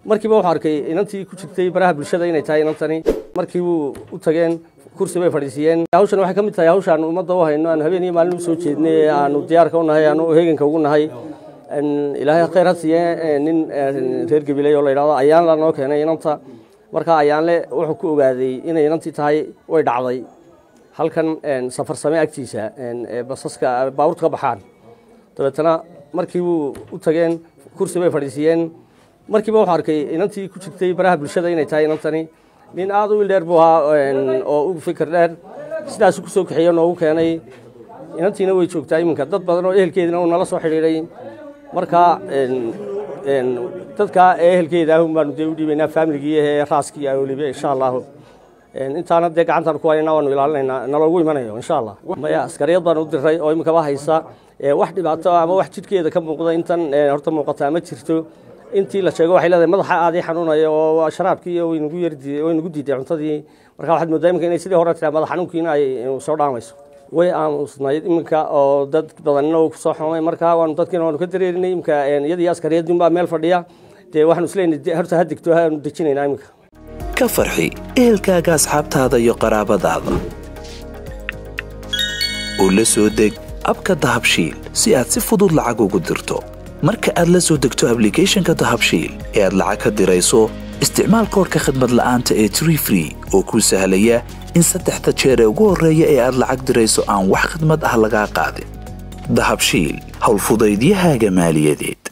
markiiba wuxuu arkay inantii ku jirtay baraha bulshada inay tahay inantani markii buu u tageen kursi bay fadhiisiiyeen hawshan waxay ka mid tahay hawshaan ummadda u hayno aan habeen iyo maalin u soo jeednay aanu diyaarka u nahay aanu heeganka ugu nahay ilaahay khayr ha siiye nin reer gabiley oo la yidhahdo ayaanla noo keenay inanta markaa ayaanle wuxuu ku ogaaday inay inantii tahay way dhacday halkan safarsame agtiisa basaska baabuurta ka baxaan dabeetana markii buu u tageen kursi bay fadhiisiiyeen markiiba wuxuu arkay inantii ku jirtay baraha bulshada inay tahay inantani nin aada u wildheer buu ahaa oo u fikir dheer sidaasu ku soo kaxeeye noogu keenay inantiina way joogtaa iminka dad badan oo ehelkeedina uu nala soo xidhiidhay markaa dadka ehelkeeda ahun baanu dee u dhiibaynaa faamiligii ee raaskii weliba insha allahu intaana dee gacantaan ku haynaa waanu ilaalinaynaa naloogu imanayo insha allah maya askariyad baan u diray oo iminkaba haysa wax dhibaato ama wax jidhkeeda ka muuqda intan horta muuqataa ma jirto intii la sheego waxay leedahay madaxa aadii xanuunaya oo sharaabkii way nagu yardi way nagu diiday cuntadii marka waxaad moodaa iminka inay sidii hore tiraa madax xanuunkiina ay soo dhaamayso way aamusnayd iminka oo dad badanina uu kusoo xumay marka waanu dadkiina waanu ka dareerinay iminka iyadii askariyadii baa meel fadhiya dee waxaanu isleeyahay horta ha degto haanu dejinaynaa iminka ka farxi ehelkaaga asxaabtaada iyo qaraabadaada oo la soo deg abka dahabshiil si aad si fudud lacag ugu dirto marka aad la soo degto ablicathonka dahabshiil ee aad lacag ka dirayso isticmaal koorka khadmad la'aanta ee tree free oo kuu sahlaya in saddexda jeer ee ugu horreeya ee aad lacag dirayso aan wax khidmad ah lagaa qaadin dahabshiil howlfudaydiyahaaga maaliyadeed